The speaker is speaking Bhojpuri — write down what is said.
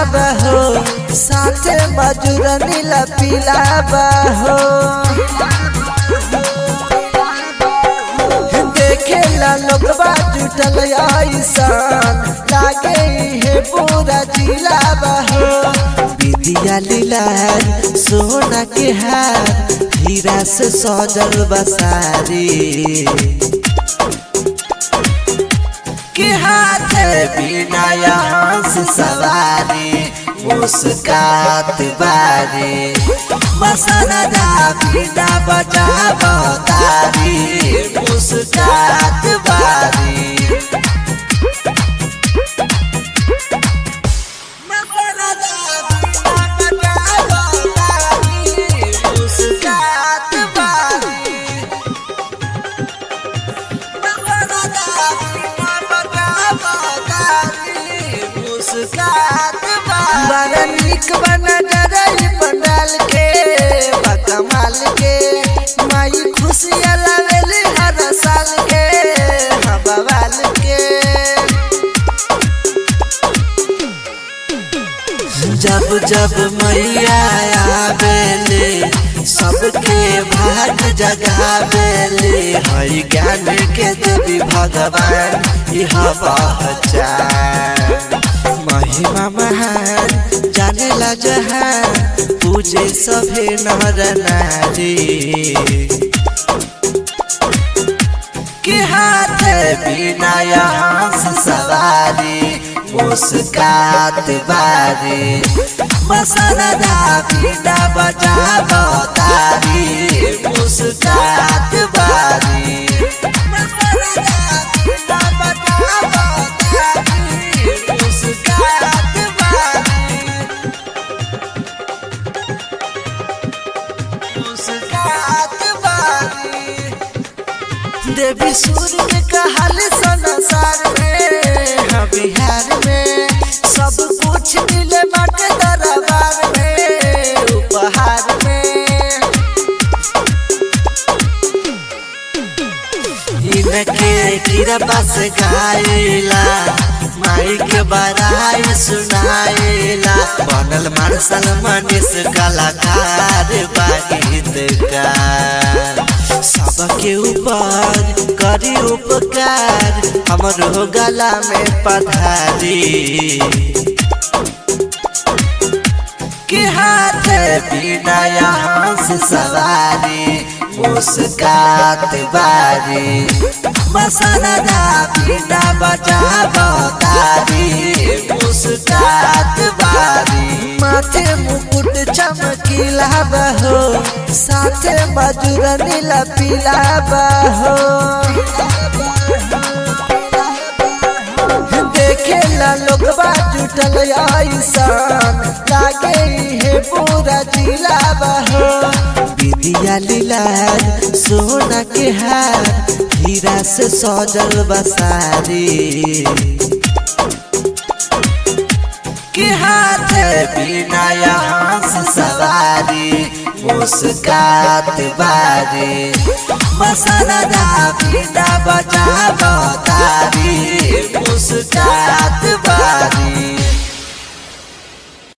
बहो साथे मजूर नीला पीला बहो देखे ला लोगवा जुटल ऐसान लागे हे पूरा जिला बहो विदिया लीला सोना के हार हीरा से सजल बसारी के हाथ बिना यहाँ से सवारी मुस्कात बारी मसनदा बिना बजा बतारी मुस्कात बारी मसनदा बिना बजा बतारी मुस्कात बारी बड़ा निक बना डरई पंडाल के कमाल के माई खुशियाँ लावेली हर साल के हाँ बवाल के जब जब मैया आवेले सबके भाग जगावेले हरि ज्ञान के देवी भगवान यह पहचान महिमा महान जानेला जहान पूजे सभे नर नारी के हाथ बिना यहाँ से सवारी मुस्कात बारी मसनदा बिना बजा बतारी मुस्कात बारी मसनदा बिना बजा बतारी मुस्कात बारी मुस्कात बारी देवी सूर्य के कहल संसार में हाँ बिहार में सब कुछ मिले बाटे दरबार में उपहार में इनके कृपा से गाइला माई के बड़ाई सुनाइला बनल मार्शल मनीष कलाकार गीतकार सबके ऊपर करी उपकार हमरो गला में पधारी के हाथ बिना यहाँ से सवारी मुस्कात बारी मसनदा बिना बजा बतारी मुस्कात बारी माथे मुकुट चमकीला बहो साथे मजूर नीला पीला बहो देखे ला लोगवा जुटल ऐसान लागे हे पूरा जिला बहो विदिया लीला सोना के हार हीरा से सजल बसारी के हाथ बिना यहाँ से सवारी मुस्कात बारी मसनदा बिना बजा बतारी मुस्कात बारी